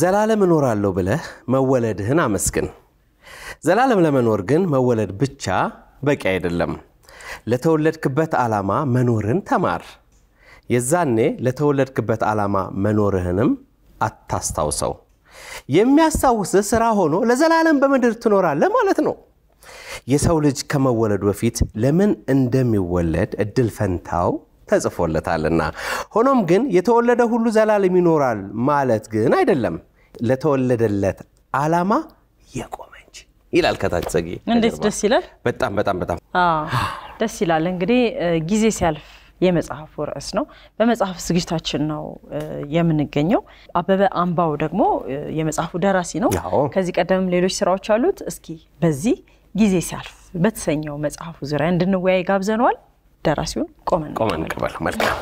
ዘላለም እኖራለሁ ብለህ መወለድህን አመስግን። ዘላለም ለመኖር ግን መወለድ ብቻ በቂ አይደለም። ለተወለድክበት ዓላማ መኖርን ተማር። የዛኔ ለተወለድክበት ዓላማ መኖርህንም አታስታውሰው። የሚያስታውስህ ስራ ሆኖ ለዘላለም በምድር ትኖራለህ ማለት ነው። የሰው ልጅ ከመወለዱ በፊት ለምን እንደሚወለድ እድል ፈንታው ተጽፎለታልና። ሆኖም ግን የተወለደ ሁሉ ዘላለም ይኖራል ማለት ግን አይደለም። ለተወለደለት ዓላማ የቆመ እንጂ ይላል ከታች ጸጌ። እንዴት ደስ ይላል! በጣም በጣም በጣም አዎ ደስ ይላል። እንግዲህ ጊዜ ሲያልፍ የመጽሐፉ ርዕስ ነው። በመጽሐፍ ዝግጅታችን ነው የምንገኘው። አበበ አምባው ደግሞ የመጽሐፉ ደራሲ ነው። አዎ። ከዚህ ቀደም ሌሎች ስራዎች አሉት። እስኪ በዚህ ጊዜ ሲያልፍ በተሰኘው መጽሐፉ ዙሪያ እንድንወያይ ጋብዘነዋል። ደራሲውን ቆመን ቆመን እንቀበል። መልካም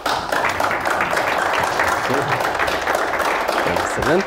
ስልን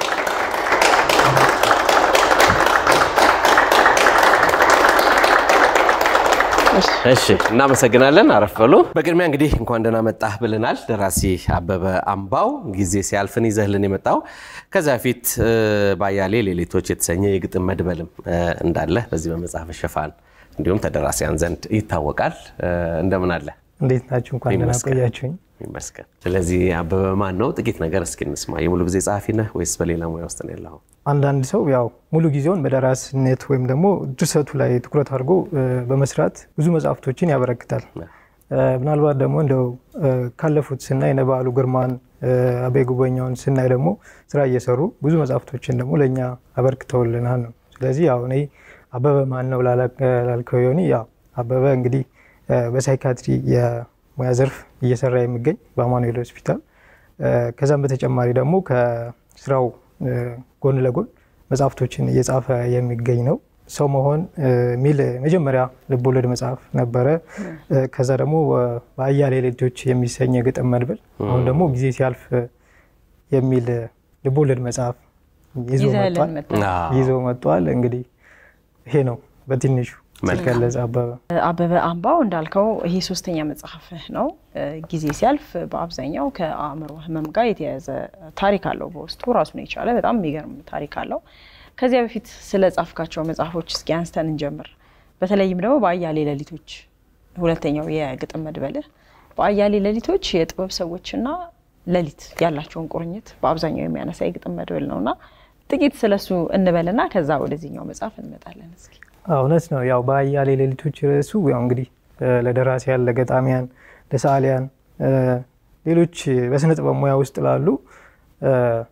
እሺ እናመሰግናለን። አረፍ በሉ። በቅድሚያ እንግዲህ እንኳን ደህና መጣህ ብለናል። ደራሲ አበበ አምባው ጊዜ ሲያልፍን ይዘህልን የመጣው ከዚያ በፊት ባያሌ ሌሊቶች የተሰኘ የግጥም መድበልም እንዳለ በዚህ በመጽሐፍ ሽፋን እንዲሁም ተደራሲያን ዘንድ ይታወቃል። እንደምን አለ? እንዴት ናችሁ? እንኳን ደህና ይመስገን። ቆያችሁኝ። ይመስገን። ስለዚህ አበበ ማን ነው? ጥቂት ነገር እስኪ እንስማ። የሙሉ ጊዜ ጸሐፊ ነህ ወይስ በሌላ ሙያ ውስጥ ነው ያለኸው? አንዳንድ ሰው ያው ሙሉ ጊዜውን በደራሲነት ወይም ደግሞ ድርሰቱ ላይ ትኩረት አድርጎ እ፣ በመስራት ብዙ መጽሐፍቶችን ያበረክታል። እ፣ ምናልባት ደግሞ እንደው እ፣ ካለፉት ስናይ እነ በዓሉ ግርማን እ፣ አቤ ጉበኛውን ስናይ ደግሞ ስራ እየሰሩ ብዙ መጽሐፍቶችን ደግሞ ለእኛ አበርክተውልናል ነው። ስለዚህ ያው እኔ አበበ ማን ነው ላላ- ላልከው ዮኒ፣ ያው አበበ እንግዲህ እ፣ በሳይካትሪ የሙያ ዘርፍ እየሰራ የሚገኝ በአማኑኤል ሆስፒታል እ፣ ከዛም በተጨማሪ ደግሞ ከስራው እ፣ ጎን ለጎን መጽሐፍቶችን እየጻፈ የሚገኝ ነው። ሰው መሆን እ፣ የሚል መጀመሪያ ልቦለድ መጽሐፍ ነበረ። እ፣ ከዛ ደግሞ እ፣ በአያሌ ሌሊቶች የሚሰኝ የግጥም መድብል፣ አሁን ደግሞ ጊዜ ሲያልፍ እ፣ የሚል እ፣ ልቦለድ መጽሐፍ ይዞ ይዘህልን መጥቷል መጥተሃል። አዎ። ይዞ መጥቷል። እንግዲህ ይሄ ነው በትንሹ ሲገለጽ አበበ አበበ አምባው እንዳልከው ይሄ ሶስተኛ መጽሐፍህ ነው። እ፣ ጊዜ ሲያልፍ በአብዛኛው ከአእምሮ ሕመም ጋር የተያያዘ ታሪክ አለው። በውስጡ ራሱን የቻለ በጣም የሚገርም ታሪክ አለው። ከዚያ በፊት ስለ ጻፍካቸው መጽሐፎች እስኪ አንስተን እንጀምር። በተለይም ደግሞ በአያሌ ሌሊቶች ሁለተኛው የግጥም መድበልህ በአያሌ ሌሊቶች የጥበብ ሰዎችና ሌሊት ያላቸውን ቁርኝት በአብዛኛው የሚያነሳ የግጥም መድበል ነውና ጥቂት ስለሱ እንበልና ከዛ ወደዚህኛው መጽሐፍ እንመጣለን። እስኪ አዎ፣ እውነት ነው። ያው በአያሌ ሌሊቶች ርዕሱ ያው እንግዲህ እ፣ ለደራሲያን፣ ለገጣሚያን፣ ለሰዓሊያን እ፣ ሌሎች በስነ ጥበብ ሙያ ውስጥ ላሉ እ፣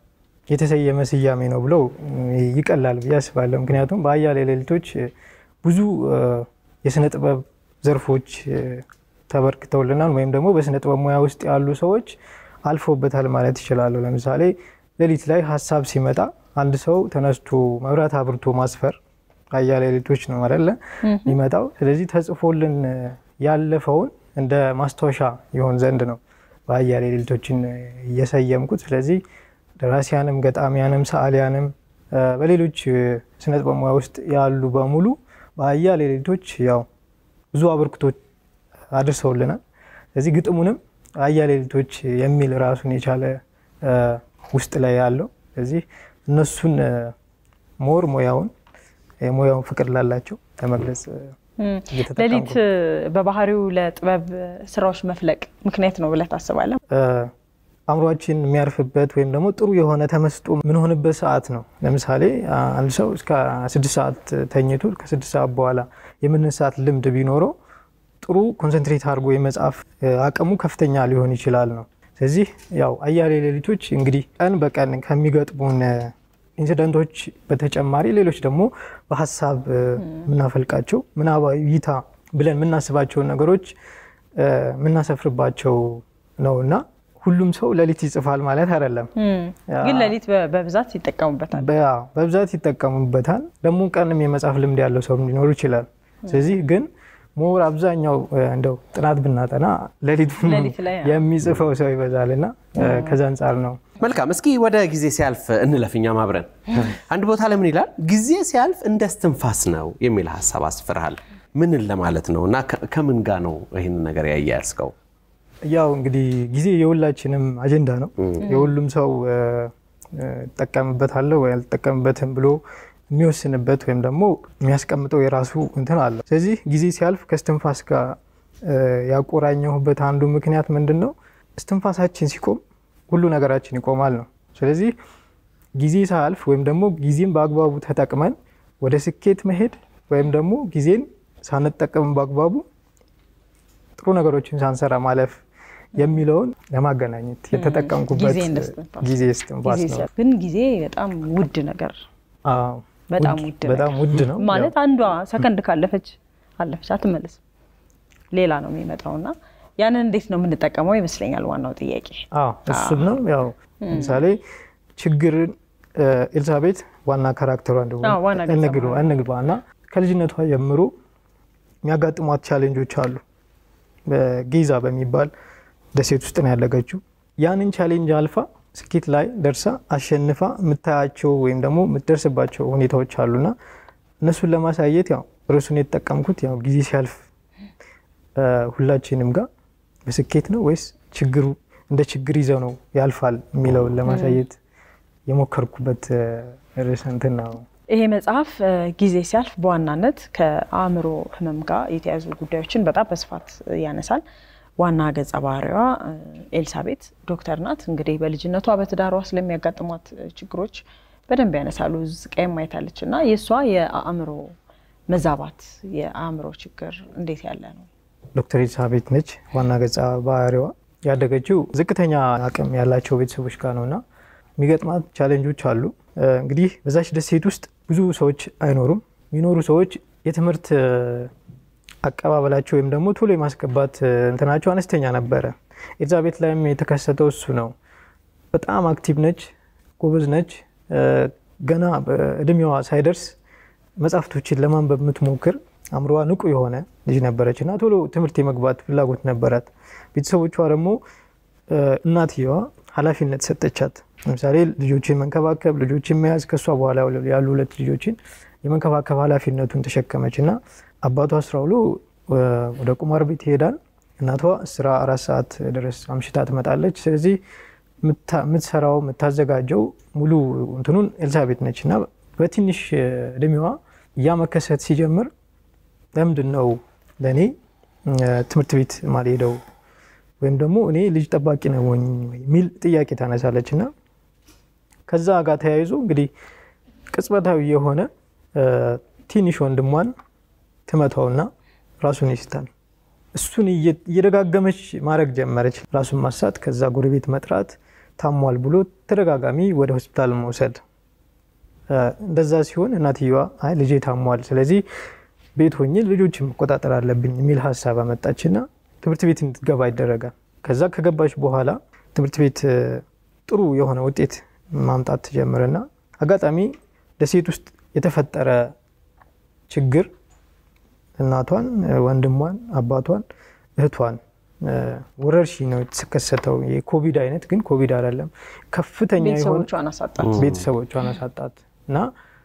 የተሰየመ ስያሜ ነው ብለው እ፣ ይቀላል ብዬ አስባለሁ። ምክንያቱም በአያሌ ሌሊቶች እ፣ ብዙ እ፣ የስነ ጥበብ ዘርፎች እ፣ ተበርክተውልናል ወይም ደግሞ በስነ ጥበብ ሙያ ውስጥ ያሉ ሰዎች አልፎበታል ማለት ይችላሉ። ለምሳሌ ሌሊት ላይ ሀሳብ ሲመጣ አንድ ሰው ተነስቶ መብራት አብርቶ ማስፈር አያሌ ሌሊቶች ነው አይደለ የሚመጣው። ስለዚህ ተጽፎልን እ፣ ያለፈውን እንደ ማስታወሻ ይሆን ዘንድ ነው በአያሌ ሌሊቶችን እ፣ እየሰየምኩት። ስለዚህ ደራሲያንም፣ ገጣሚያንም፣ ሰዓሊያንም እ፣ በሌሎች እ፣ ስነ ጥበብ ሙያ ውስጥ ያሉ በሙሉ በአያሌ ሌሊቶች ያው ብዙ አበርክቶች አድርሰውልናል። ስለዚህ ግጥሙንም አያሌ ሌሊቶች የሚል ራሱን የቻለ እ፣ ውስጥ ላይ ያለው ስለዚህ እነሱን እ፣ ሞር ሙያውን የሙያውን ፍቅር ላላቸው ለመግለጽ እ፣ እየተጠቀምኩ ሌሊት በባህሪው ለጥበብ ስራዎች መፍለቅ ምክንያት ነው ብለህ ታስባለህ? እ፣ አእምሯችን የሚያርፍበት ወይም ደግሞ ጥሩ የሆነ ተመስጦ የምንሆንበት ሰዓት ነው። ለምሳሌ አ- አንድ ሰው እስከ ስድስት ሰዓት ተኝቶ ከስድስት ሰዓት በኋላ የመነሳት ልምድ ቢኖረው ጥሩ ኮንሰንትሬት አድርጎ የመጻፍ እ፣ አቅሙ ከፍተኛ ሊሆን ይችላል ነው። ስለዚህ ያው አያሌ ሌሊቶች እንግዲህ ቀን በቀን ከሚገጥሙን እ፣ ኢንሲደንቶች በተጨማሪ ሌሎች ደግሞ በሀሳብ እ፣ የምናፈልቃቸው ምናባዊ እይታ ብለን የምናስባቸውን ነገሮች እ፣ የምናሰፍርባቸው ነው እና ሁሉም ሰው ሌሊት ይጽፋል ማለት አይደለም። ግን ሌሊት በ- በብዛት ይጠቀሙበታል። በ- በብዛት ይጠቀሙበታል። ደግሞ ቀንም የመጻፍ ልምድ ያለው ሰው ሊኖር ይችላል። ስለዚህ ግን ሞር አብዛኛው እ፣ እንደው ጥናት ብናጠና ሌሊት ሌሊት ላይ ነው። የሚጽፈው ሰው ይበዛልና እ፣ ከዛ አንጻር ነው መልካም እስኪ ወደ ጊዜ ሲያልፍ እንለፍ። እኛም አብረን አንድ ቦታ ለምን ይላል ጊዜ ሲያልፍ እንደ እስትንፋስ ነው የሚል ሀሳብ አስፍርሃል። ምንን ለማለት ነው እና ከ- ከምን ጋር ነው ይህንን ነገር ያያያዝከው? ያው እንግዲህ ጊዜ የሁላችንም አጀንዳ ነው። የሁሉም ሰው እ፣ እጠቀምበታለሁ ወይ አልጠቀምበትም ብሎ የሚወስንበት ወይም ደግሞ የሚያስቀምጠው የራሱ እንትን አለ። ስለዚህ ጊዜ ሲያልፍ ከእስትንፋስ ጋር ያቆራኘሁበት አንዱ ምክንያት ምንድን ነው? እስትንፋሳችን ሲቆም ሁሉ ነገራችን ይቆማል ነው። ስለዚህ ጊዜ ሳያልፍ ወይም ደግሞ ጊዜን በአግባቡ ተጠቅመን ወደ ስኬት መሄድ ወይም ደግሞ ጊዜን ሳንጠቀም በአግባቡ ጥሩ ነገሮችን ሳንሰራ ማለፍ የሚለውን ለማገናኘት የተጠቀምኩበት ጊዜ እስትንፋስ ነው። ግን ጊዜ በጣም ውድ ነገር አዎ፣ በጣም ውድ- ውድ በጣም ውድ ነው ማለት አንዷ ሰከንድ ካለፈች አለፈች አትመለስም፣ ሌላ ነው የሚመጣው እና ያንን እንዴት ነው የምንጠቀመው ይመስለኛል ዋናው ጥያቄ። አዎ እሱም ነው። ያው ለምሳሌ ችግርን ኤልሳቤት ዋና ካራክተሯ እንደሆነ አዎ፣ ዋና ገጸ እንግባ ባህሪ። እንግባ እና ከልጅነቷ ጀምሮ የሚያጋጥሟት ቻሌንጆች አሉ። በጌዛ በሚባል ደሴት ውስጥ ነው ያለገችው። ያንን ቻሌንጅ አልፋ ስኬት ላይ ደርሳ አሸንፋ የምታያቸው ወይም ደግሞ የምትደርስባቸው ሁኔታዎች አሉና እነሱን ለማሳየት ያው ርዕሱን የተጠቀምኩት ያው ጊዜ ሲያልፍ እ፣ ሁላችንም ጋር በስኬት ነው ወይስ ችግሩ እንደ ችግር ይዘው ነው ያልፋል የሚለውን ለማሳየት የሞከርኩበት እ፣ ርዕስ እንትን ነው። ይሄ መጽሐፍ እ፣ ጊዜ ሲያልፍ በዋናነት ከአእምሮ ሕመም ጋር የተያዙ ጉዳዮችን በጣም በስፋት እ፣ ያነሳል። ዋና ገጸ ባህሪዋ እ፣ ኤልሳቤት ዶክተር ናት። እንግዲህ በልጅነቷ በትዳሯ ስለሚያጋጥሟት እ፣ ችግሮች በደንብ ያነሳሉ። ስቃይም አይታለች እና የእሷ የአእምሮ መዛባት የአእምሮ ችግር እንዴት ያለ ነው? ዶክተር ኤልሳቤት ነች ዋና ገጸ ባህሪዋ። ያደገችው ዝቅተኛ አቅም ያላቸው ቤተሰቦች ጋር ነው እና የሚገጥማት ቻሌንጆች አሉ። እ፣ እንግዲህ በዛች ደሴት ውስጥ ብዙ ሰዎች አይኖሩም። የሚኖሩ ሰዎች የትምህርት እ፣ አቀባበላቸው ወይም ደግሞ ቶሎ የማስገባት እ፣ እንትናቸው አነስተኛ ነበረ። ኤልዛቤት ላይም የተከሰተው እሱ ነው። በጣም አክቲቭ ነች፣ ጎበዝ ነች። እ፣ ገና እድሜዋ ሳይደርስ መጽሐፍቶችን ለማንበብ የምትሞክር አእምሮዋ ንቁ የሆነ ልጅ ነበረች እና ቶሎ ትምህርት የመግባት ፍላጎት ነበራት። ቤተሰቦቿ ደግሞ እ፣ እናትየዋ ኃላፊነት ሰጠቻት። ለምሳሌ ልጆችን መንከባከብ፣ ልጆችን መያዝ፣ ከእሷ በኋላ ያሉ ሁለት ልጆችን የመንከባከብ ኃላፊነቱን ተሸከመች እና አባቷ ስራ ውሎ እ፣ ወደ ቁማር ቤት ይሄዳል። እናቷ ስራ አራት ሰዓት ድረስ አምሽታ ትመጣለች። ስለዚህ የምታ- የምትሰራው የምታዘጋጀው ሙሉ እንትኑን ኤልሳቤት ነች እና በትንሽ እ፣ እድሜዋ ያ መከሰት ሲጀምር ለምንድን ነው ለእኔ እ፣ ትምህርት ቤት ማልሄደው ወይም ደግሞ እኔ ልጅ ጠባቂ ነው ወይ የሚል ጥያቄ ታነሳለች እና ከዛ ጋር ተያይዞ እንግዲህ ቅጽበታዊ የሆነ እ፣ ትንሽ ወንድሟን ትመታውና ራሱን ይስታል። እሱን እየ- እየደጋገመች ማድረግ ጀመረች። ራሱን ማሳት፣ ከዛ ጎረቤት መጥራት፣ ታሟል ብሎ ተደጋጋሚ ወደ ሆስፒታል መውሰድ። እ፣ እንደዛ ሲሆን እናትየዋ አይ ልጄ ታሟል፣ ስለዚህ ቤት ሆኜ ልጆችን መቆጣጠር አለብኝ የሚል ሀሳብ አመጣችና ትምህርት ቤት እንድትገባ ይደረጋል። ከዛ ከገባች በኋላ ትምህርት ቤት እ፣ ጥሩ የሆነ ውጤት ማምጣት ትጀምርና አጋጣሚ ደሴት ውስጥ የተፈጠረ ችግር እናቷን፣ እ፣ ወንድሟን፣ አባቷን፣ እህቷን እ፣ ወረርሽኝ ነው የተከሰተው። የኮቪድ አይነት ግን ኮቪድ አይደለም። ከፍተኛ የሆነ ቤተሰቦቿን አሳጣት። ቤተሰቦቿን አሳጣት እና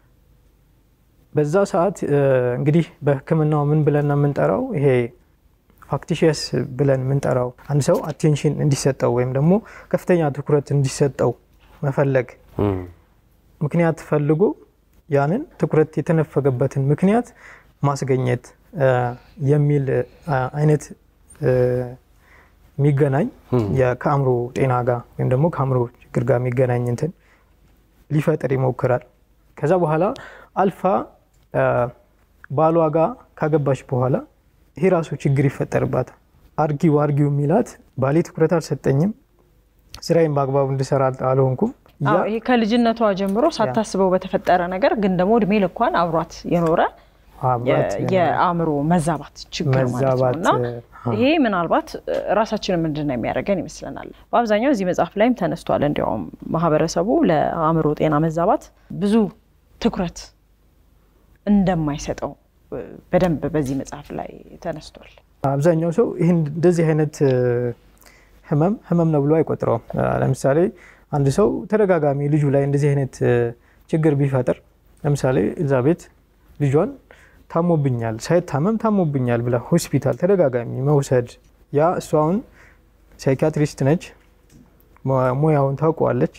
በዛ ሰዓት እ፣ እንግዲህ በሕክምናው ምን ብለን ነው የምንጠራው? ይሄ ፋክቲሽየስ ብለን የምንጠራው አንድ ሰው አቴንሽን እንዲሰጠው ወይም ደግሞ ከፍተኛ ትኩረት እንዲሰጠው መፈለግ እም፣ ምክንያት ፈልጎ ያንን ትኩረት የተነፈገበትን ምክንያት ማስገኘት እ፣ የሚል እ፣ አይነት እ፣ የሚገናኝ የ- ከአእምሮ ጤና ጋር ወይም ደግሞ ከአእምሮ ችግር ጋር የሚገናኝ እንትን ሊፈጥር ይሞክራል። ከዛ በኋላ አልፋ እ፣ ባሏ ጋር ካገባች በኋላ ይሄ ራሱ ችግር ይፈጠርባታል። አርጊው አርጊው የሚላት ባሌ ትኩረት አልሰጠኝም፣ ስራዬን በአግባቡ እንድሰራ አልሆንኩም ያ አዎ፣ ይሄ ከልጅነቷ ጀምሮ ሳታስበው በተፈጠረ ነገር ግን ደግሞ እድሜ ልኳን አብሯት የኖረ አብራት የ- የአእምሮ መዛባት ችግር ማለት ነው መዛባት እና ይሄ ምናልባት እ፣ ራሳችንን ምንድን ነው የሚያደርገን ይመስለናል። በአብዛኛው እዚህ መጽሐፍ ላይም ተነስቷል። እንዲያውም ማህበረሰቡ ለአእምሮ ጤና መዛባት ብዙ ትኩረት እንደማይሰጠው እ፣ በደንብ በዚህ መጽሐፍ ላይ ተነስቷል። አብዛኛው ሰው ይህን እንደዚህ አይነት እ፣ ህመም ህመም ነው ብሎ አይቆጥረውም። አ፣ ለምሳሌ አንድ ሰው ተደጋጋሚ ልጁ ላይ እንደዚህ አይነት እ፣ ችግር ቢፈጥር ለምሳሌ ኤልዛቤት ልጇን ታሞብኛል፣ ሳይታመም ታሞብኛል ብላ ሆስፒታል ተደጋጋሚ መውሰድ ያ እሷ አሁን ሳይኪያትሪስት ነች፣ ሙ- ሙያውን ታውቀዋለች።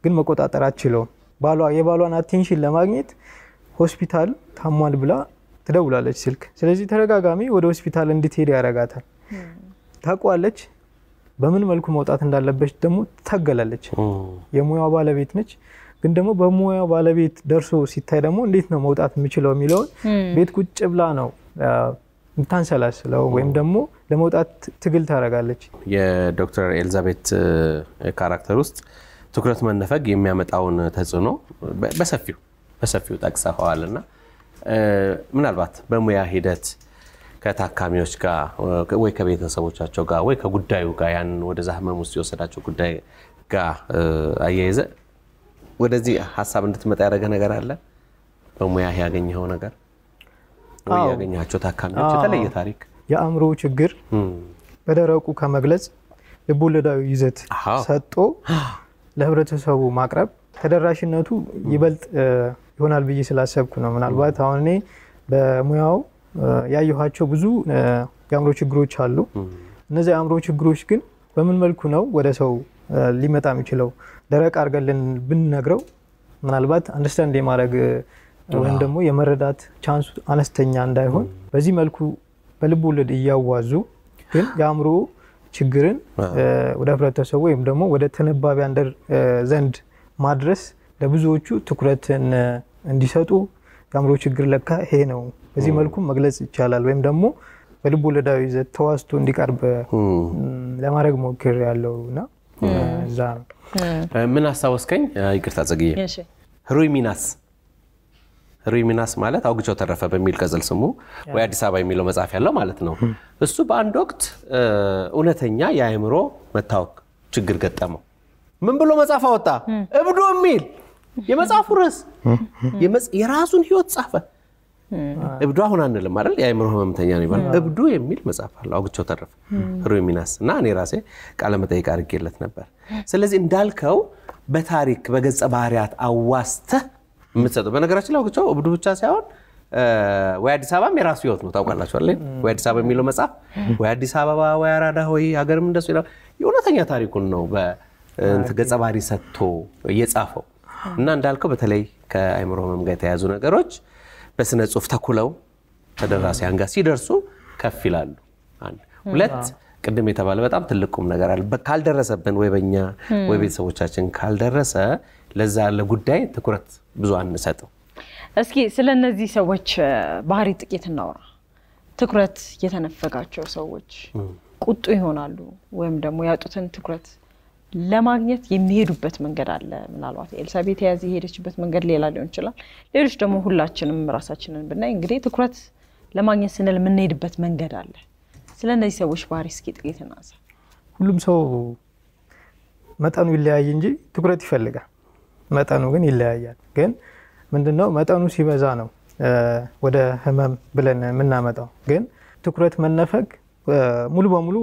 ግን መቆጣጠር አትችለውም። ባሏ የባሏን አቴንሽን ለማግኘት ሆስፒታል ታሟል ብላ ትደውላለች ስልክ። ስለዚህ ተደጋጋሚ ወደ ሆስፒታል እንድትሄድ ያደርጋታል። ታውቋለች፣ በምን መልኩ መውጣት እንዳለበች ደግሞ ትታገላለች። የሙያው ባለቤት ነች። ግን ደግሞ በሙያው ባለቤት ደርሶ ሲታይ ደግሞ እንዴት ነው መውጣት የምችለው የሚለውን ቤት ቁጭ ብላ ነው የምታንሰላስለው ወይም ደግሞ ለመውጣት ትግል ታደርጋለች። የዶክተር ኤልዛቤት ካራክተር ውስጥ ትኩረት መነፈግ የሚያመጣውን ተጽዕኖ በሰፊው በሰፊው ጠቅሰኸዋል እና ምናልባት በሙያ ሂደት ከታካሚዎች ጋር ወይ ከቤተሰቦቻቸው ጋር ወይ ከጉዳዩ ጋር ያንን ወደዛ ህመም ውስጥ የወሰዳቸው ጉዳይ ጋር አያይዘ ወደዚህ ሀሳብ እንድትመጣ ያደረገ ነገር አለ? በሙያ ያገኘኸው ነገር ወይ ያገኛቸው ታካሚዎች የተለየ ታሪክ? የአእምሮ ችግር በደረቁ ከመግለጽ ልቦለዳዊ ይዘት ሰጥቶ ለህብረተሰቡ ማቅረብ ተደራሽነቱ ይበልጥ ይሆናል ብዬ ስላሰብኩ ነው። ምናልባት አሁን እኔ በሙያው ያየኋቸው ብዙ የአእምሮ ችግሮች አሉ። እነዚህ የአእምሮ ችግሮች ግን በምን መልኩ ነው ወደ ሰው ሊመጣ የሚችለው? ደረቅ አድርገን ብንነግረው ምናልባት አንደርስታንድ የማድረግ ወይም ደግሞ የመረዳት ቻንሱ አነስተኛ እንዳይሆን በዚህ መልኩ በልብ ወለድ እያዋዙ ግን የአእምሮ ችግርን ወደ ህብረተሰቡ ወይም ደግሞ ወደ ተነባቢያን ዘንድ ማድረስ ለብዙዎቹ ትኩረትን እንዲሰጡ የአእምሮ ችግር ለካ ይሄ ነው፣ በዚህ መልኩ መግለጽ ይቻላል ወይም ደግሞ በልብ ወለዳዊ ይዘት ተዋስቶ እንዲቀርብ ለማድረግ ሞክር ያለው እና እዛ ነው። ምን አስታወስከኝ? ይቅርታ ጽግዬ፣ ህሩይ ሚናስ ህሩይ ሚናስ ማለት አውግቸው ተረፈ በሚል ቅጽል ስሙ ወይ አዲስ አበባ የሚለው መጽሐፍ ያለው ማለት ነው። እሱ በአንድ ወቅት እውነተኛ የአእምሮ መታወክ ችግር ገጠመው። ምን ብሎ መጽሐፍ አወጣ? እብዶ የሚል የመጽሐፉ ርዕስ የራሱን ህይወት ጻፈ። እብዱ አሁን አንልም አይደል? የአእምሮ ህመምተኛ ነው ይባላል። እብዱ የሚል መጽሐፍ አለ አውግቸው ተረፈ ህሩይ ሚናስ እና እኔ ራሴ ቃለመጠይቅ አድርጌለት ነበር። ስለዚህ እንዳልከው በታሪክ በገጸ ባህሪያት አዋስተህ የምትሰጠው በነገራችን ላይ አውግቸው እብዱ ብቻ ሳይሆን ወይ አዲስ አበባም የራሱ ህይወት ነው ታውቃላችኋል። ወይ አዲስ አበባ የሚለው መጽሐፍ ወይ አዲስ አበባ ወይ አራዳ ወይ ሀገርም እንደሱ የእውነተኛ ታሪኩን ነው ገጸ ባህሪ ሰጥቶ እየጻፈው እና እንዳልከው በተለይ ከአእምሮ ህመም ጋር የተያያዙ ነገሮች በስነ ጽሁፍ ተኩለው ተደራሲያን ጋር ሲደርሱ ከፍ ይላሉ። አንድ ሁለት ቅድም የተባለ በጣም ትልቅ ቁም ነገር አለ። ካልደረሰብን ወይ በኛ ወይ ቤተሰቦቻችን ካልደረሰ ለዛ ለጉዳይ ትኩረት ብዙ አንሰጥም። እስኪ ስለ እነዚህ ሰዎች ባህሪ ጥቂት እናውራ። ትኩረት የተነፈጋቸው ሰዎች ቁጡ ይሆናሉ ወይም ደግሞ ያጡትን ትኩረት ለማግኘት የሚሄዱበት መንገድ አለ። ምናልባት ኤልሳቤት የያዘ የሄደችበት መንገድ ሌላ ሊሆን ይችላል። ሌሎች ደግሞ ሁላችንም ራሳችንን ብናይ እንግዲህ ትኩረት ለማግኘት ስንል የምንሄድበት መንገድ አለ። ስለ እነዚህ ሰዎች ባህሪ እስኪ ጥቂት እናንሳ። ሁሉም ሰው መጠኑ ይለያይ እንጂ ትኩረት ይፈልጋል። መጠኑ ግን ይለያያል። ግን ምንድነው መጠኑ ሲበዛ ነው ወደ ህመም ብለን የምናመጣው። ግን ትኩረት መነፈግ ሙሉ በሙሉ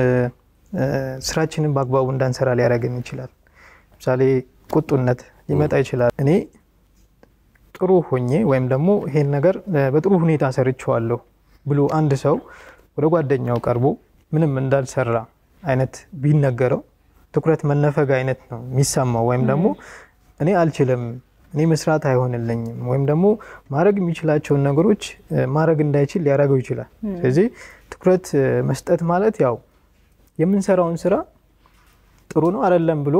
ስራችንን በአግባቡ እንዳንሰራ ሊያደርገን ይችላል። ለምሳሌ ቁጡነት ሊመጣ ይችላል። እኔ ጥሩ ሆኜ ወይም ደግሞ ይሄን ነገር በጥሩ ሁኔታ ሰርቼዋለሁ ብሎ አንድ ሰው ወደ ጓደኛው ቀርቦ ምንም እንዳልሰራ አይነት ቢነገረው ትኩረት መነፈግ አይነት ነው የሚሰማው። ወይም ደግሞ እኔ አልችልም፣ እኔ መስራት አይሆንልኝም፣ ወይም ደግሞ ማድረግ የሚችላቸውን ነገሮች ማድረግ እንዳይችል ሊያደርገው ይችላል። ስለዚህ ትኩረት መስጠት ማለት ያው የምንሰራውን ስራ ጥሩ ነው አይደለም ብሎ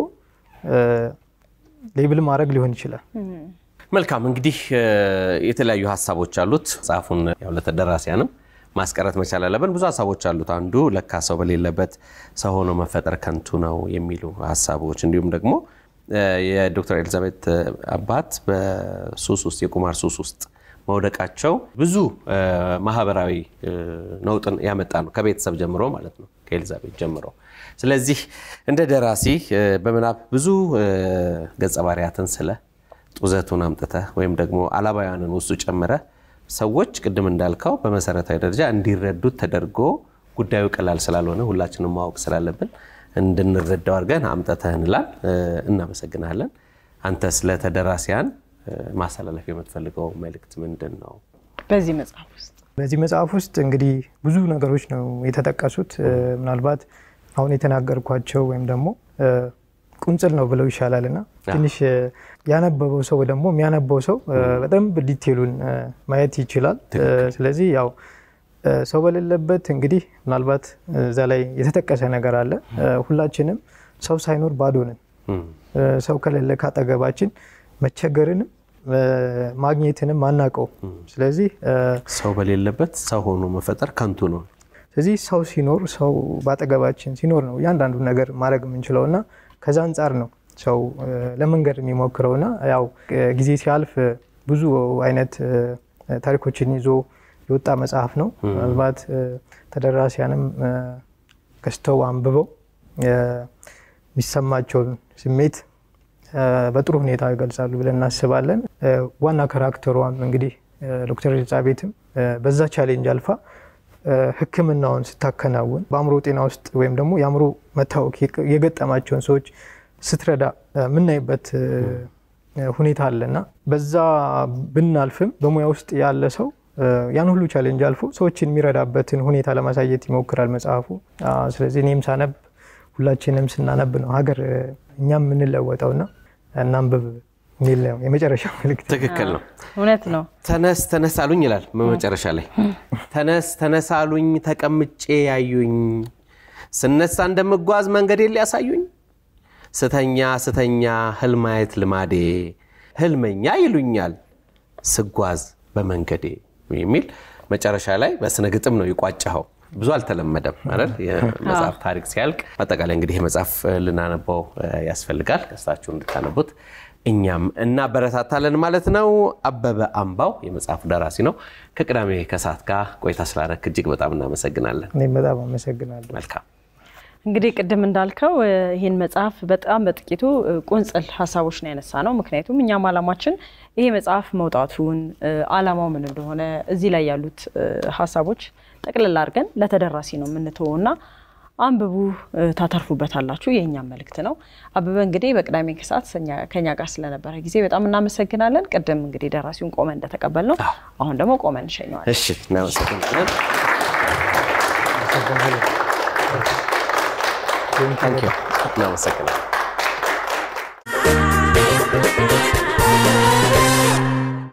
ሌብል ማድረግ ሊሆን ይችላል። መልካም እንግዲህ የተለያዩ ሀሳቦች አሉት። መጽሐፉን ያው ለተደራሲያንም ማስቀረት መቻል አለብን። ብዙ ሀሳቦች አሉት። አንዱ ለካ ሰው በሌለበት ሰው ሆኖ መፈጠር ከንቱ ነው የሚሉ ሀሳቦች እንዲሁም ደግሞ የዶክተር ኤልዛቤት አባት በሱስ ውስጥ የቁማር ሱስ ውስጥ መውደቃቸው ብዙ ማህበራዊ ነውጥን ያመጣ ነው፣ ከቤተሰብ ጀምሮ ማለት ነው፣ ከኤልዛቤት ጀምሮ። ስለዚህ እንደ ደራሲ በምናብ ብዙ ገጸ ባህሪያትን ስለ ጡዘቱን አምጥተህ ወይም ደግሞ አላባውያንን ውስጡ ጨምረህ ሰዎች ቅድም እንዳልከው በመሰረታዊ ደረጃ እንዲረዱት ተደርጎ ጉዳዩ ቀላል ስላልሆነ ሁላችንም ማወቅ ስላለብን እንድንረዳው አድርገን አምጥተህ እንላል። እናመሰግናለን። አንተ ስለ ተደራሲያን ማስተላለፍ የምትፈልገው መልእክት ምንድን ነው? በዚህ መጽሐፍ ውስጥ በዚህ መጽሐፍ ውስጥ እንግዲህ ብዙ ነገሮች ነው የተጠቀሱት። ምናልባት አሁን የተናገርኳቸው ወይም ደግሞ ቁንጽል ነው ብለው ይሻላል እና ትንሽ ያነበበው ሰው ደግሞ የሚያነበው ሰው በደንብ ዲቴሉን ማየት ይችላል። ስለዚህ ያው ሰው በሌለበት እንግዲህ ምናልባት እዛ ላይ የተጠቀሰ ነገር አለ። ሁላችንም ሰው ሳይኖር ባዶ ነን። ሰው ከሌለ ካጠገባችን መቸገርንም ማግኘትንም አናውቀው። ስለዚህ ሰው በሌለበት ሰው ሆኖ መፈጠር ከንቱ ነው። ስለዚህ ሰው ሲኖር ሰው በአጠገባችን ሲኖር ነው እያንዳንዱ ነገር ማድረግ የምንችለው እና ከዛ አንጻር ነው ሰው ለመንገድ የሚሞክረው እና ያው ጊዜ ሲያልፍ ብዙ አይነት ታሪኮችን ይዞ የወጣ መጽሐፍ ነው። ምናልባት ተደራሲያንም ገዝተው አንብበው የሚሰማቸውን ስሜት በጥሩ ሁኔታ ይገልጻሉ ብለን እናስባለን። ዋና ካራክተሯም እንግዲህ ዶክተር ኤልሳቤትም በዛ ቻሌንጅ አልፋ ሕክምናውን ስታከናውን በአእምሮ ጤና ውስጥ ወይም ደግሞ የአእምሮ መታወክ የገጠማቸውን ሰዎች ስትረዳ የምናይበት ሁኔታ አለና በዛ ብናልፍም በሙያ ውስጥ ያለ ሰው ያን ሁሉ ቻሌንጅ አልፎ ሰዎችን የሚረዳበትን ሁኔታ ለማሳየት ይሞክራል መጽሐፉ። ስለዚህ እኔም ሳነብ ሁላችንም ስናነብ ነው ሀገር እኛም የምንለወጠውና እናንብብ የሚል ነው የመጨረሻ መልዕክት። ትክክል ነው። እውነት ነው። ተነስ ተነስ አሉኝ ይላል መጨረሻ ላይ። ተነስ ተነስ አሉኝ ተቀምጬ ያዩኝ፣ ስነሳ እንደምጓዝ መንገዴን ሊያሳዩኝ፣ ስተኛ ስተኛ ህልም ማየት ልማዴ፣ ህልመኛ ይሉኛል ስጓዝ በመንገዴ የሚል መጨረሻ ላይ በስነ ግጥም ነው የቋጨኸው። ብዙ አልተለመደም አይደል? የመጽሐፍ ታሪክ ሲያልቅ አጠቃላይ እንግዲህ መጽሐፍ ልናነበው ያስፈልጋል። ገዝታችሁ እንድታነቡት እኛም እናበረታታለን ማለት ነው። አበበ አምባው የመጽሐፉ ደራሲ ነው። ከቅዳሜ ከሰዓት ጋር ቆይታ ስላደረክ እጅግ በጣም እናመሰግናለን። እኔም በጣም አመሰግናለሁ። መልካም እንግዲህ ቅድም እንዳልከው ይህን መጽሐፍ በጣም በጥቂቱ ቁንጽል ሀሳቦች ነው ያነሳ ነው። ምክንያቱም እኛም አላማችን ይሄ መጽሐፍ መውጣቱን አላማው ምን እንደሆነ እዚህ ላይ ያሉት ሀሳቦች ጠቅልል አድርገን ለተደራሲ ነው የምንተወው እና አንብቡ ታተርፉበታላችሁ፣ የእኛም መልእክት ነው። አበበ እንግዲህ በቅዳሜ ከሰዓት ከኛ ጋር ስለነበረ ጊዜ በጣም እናመሰግናለን። ቅድም እንግዲህ ደራሲውን ቆመን እንደተቀበል ነው፣ አሁን ደግሞ ቆመን እንሸኘዋለን። እሺ፣ እናመሰግናለን። እናመሰግናለን።